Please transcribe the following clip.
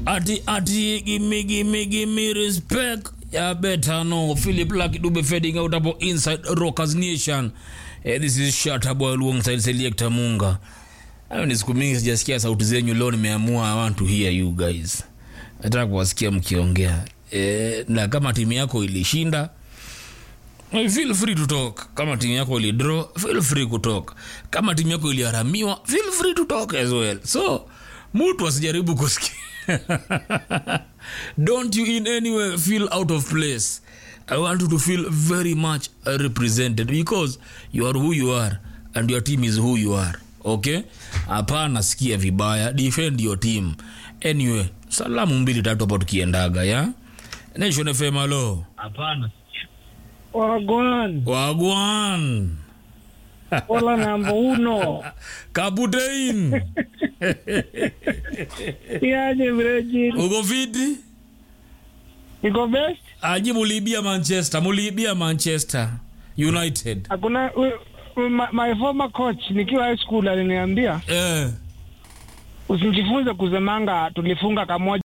ati ati gimme gimme gimme respect ya better no philip luck dube fading out hapo inside rockers nation eh, this is shut boy alongside selector munga hayo ni siku mingi sijasikia sauti zenyu leo nimeamua i want to hear you guys nataka kuwasikia mkiongea eh, na kama timu yako ilishinda eh, feel free to talk kama timu yako ilidraw feel free kutalk kama timu yako iliharamiwa feel free to talk as well so mtu asijaribu kusikia don't you in any way feel out of place i want you to feel very much represented because you are who you are and your team is who you are okay hapana sikia vibaya defend your team anyway salamu mbili tatu hapo tukiendaga ya nation fm alo hapana Wagwan, wagwan hola namba uno. kaputein Yaje Virgin, uko fiti iko best? aji muliibia manchester muliibia manchester united Hakuna we- we- my, my former coach nikiwa high school aliniambia eh. usijifunze kusemanga tulifunga kamoja